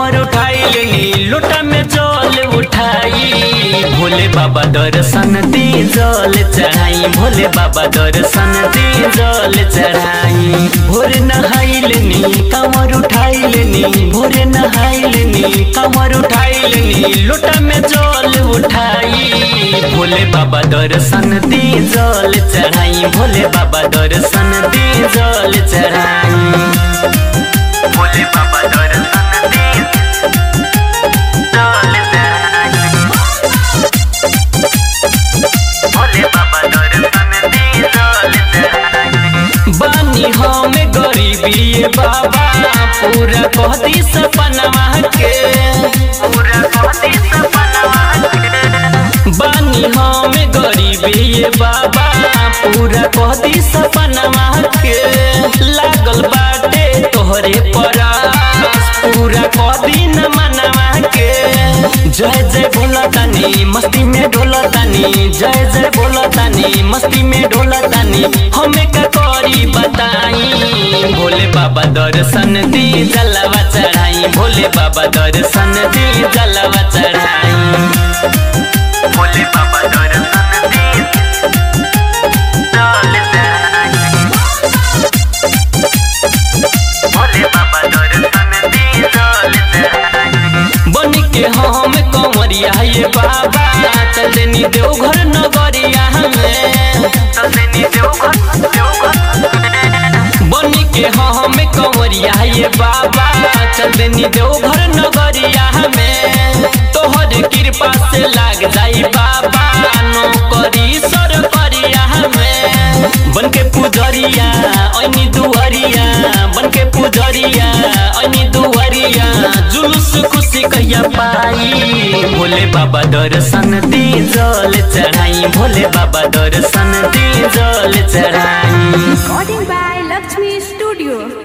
कमर उठाई लेनी लोटा में जल उठाई भोले बाबा दर्शन दी जल चढ़ाई भोले बाबा दर्शन दी जल चढ़ाई भोर नहाई लेनी कमर उठाई लेनी भोर नहाई लेनी कमर उठाई लेनी लोटा में जल उठाई भोले बाबा दर्शन दी जल चढ़ाई भोले बाबा दर्शन दी जल चढ़ाई भोले बाबा दर्शन दी जल चढ़ाई भोले बाबा दर्शन दी जल चढ़ाई बानी हम गरीबी ये बाबा पूरा कहती सपनवा के पूरा कहती सपनवा के बानी हम गरीबी ये बाबा पूरा कहती सपनवा के लागल बाटे तोहरे परास पूरा कहती न मनवा के जय जय भोला तानी मस्ती में ढोला तानी जय जय भोला तानी मस्ती में ढोला तानी हमें का करी बताई भोले बाबा दर्शन दी जलवा चढ़ाई भोले बाबा दर्शन दी जलवा चढ़ाई भोले बाबा दर्शन दी जल चढ़ाई भोले बाबा दर्शन दी जल चढ़ाई बन के हम कंवरिया ये बाबा चलनी देवघर नगरिया हमें चलनी देवघर बन के हम कंवरिया ये बाबा चलनी देवघर नगरिया हमें तोहर कृपा से लाग जाई बाबा नौकरी सर करिया हमें बन के पुजरिया ऐनी दुआरिया बन के पुजरिया ऐनी दुआरिया जुलूस खुशी कहिया पाई भोले बाबा दर्शन दी जल चढ़ाई भोले बाबा दर्शन दी जल चढ़ाई Recording by Lakshmi Studio.